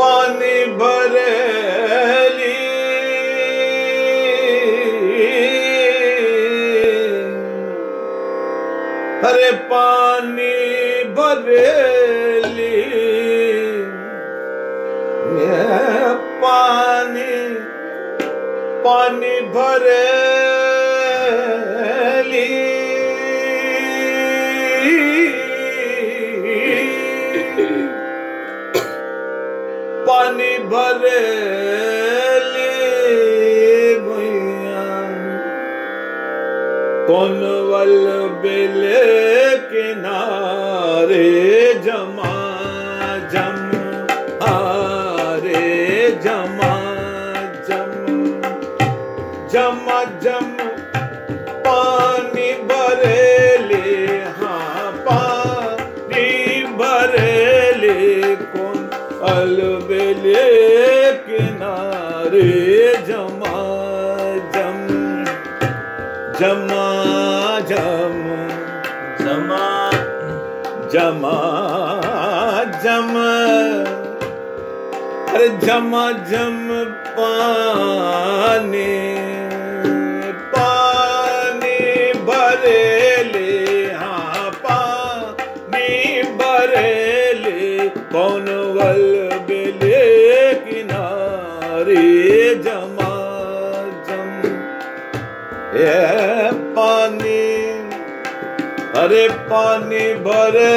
पानी भरेली अरे पानी भरेली ये पानी पानी भरेली पानी भरेली भैया कौन वल बेले किनारे जमा जम हारे जमा जम जमा जम पानी भरेले हाँ पानी भरेले कौन अलबेले किनारे जमा जम जमा जम जमा जमा जम अरे जमा जम पानी पानी भरेले हाँ पानी भरेले कौन वल बेले किनारे जमा जम ये पानी अरे पानी भरे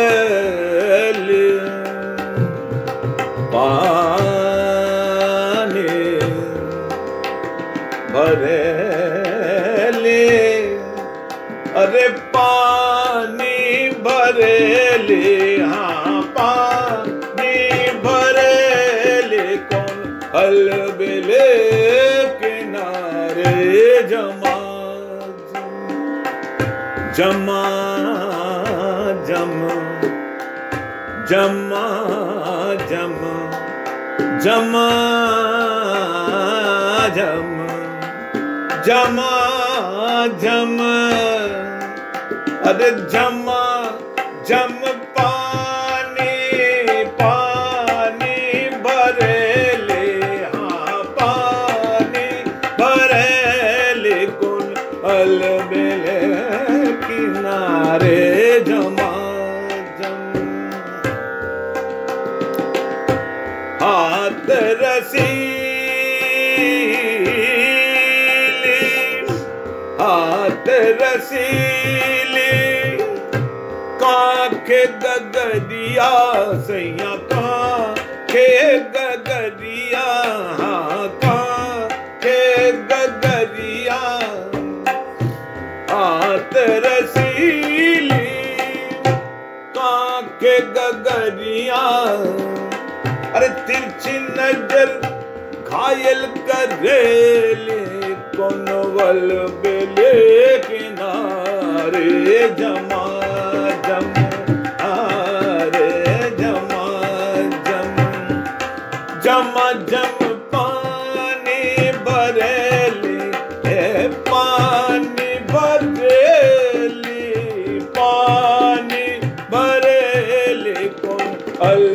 पानी भरे अरे पानी भरे हाँ पानी भरे कौन अलबेले किनारे जमा जमा जम जमा जम जमा जम जमा जम अरे जमा जम पानी पानी भरेले हाँ पानी भरेले कुल अलबेले किनारे जमा जम हाथ रसीली हाथ रसीली काखे गगरिया सैया काखे गगरिया हाँ काखे गगरिया हाथ रसीली काखे गगरिया अरे तिरछी नजर घायल करेले कौन वल बेले किनारे जमा जम आरे जमा जम जमा जम पानी भरेली हे पानी भरेली पानी भरेली कौन अल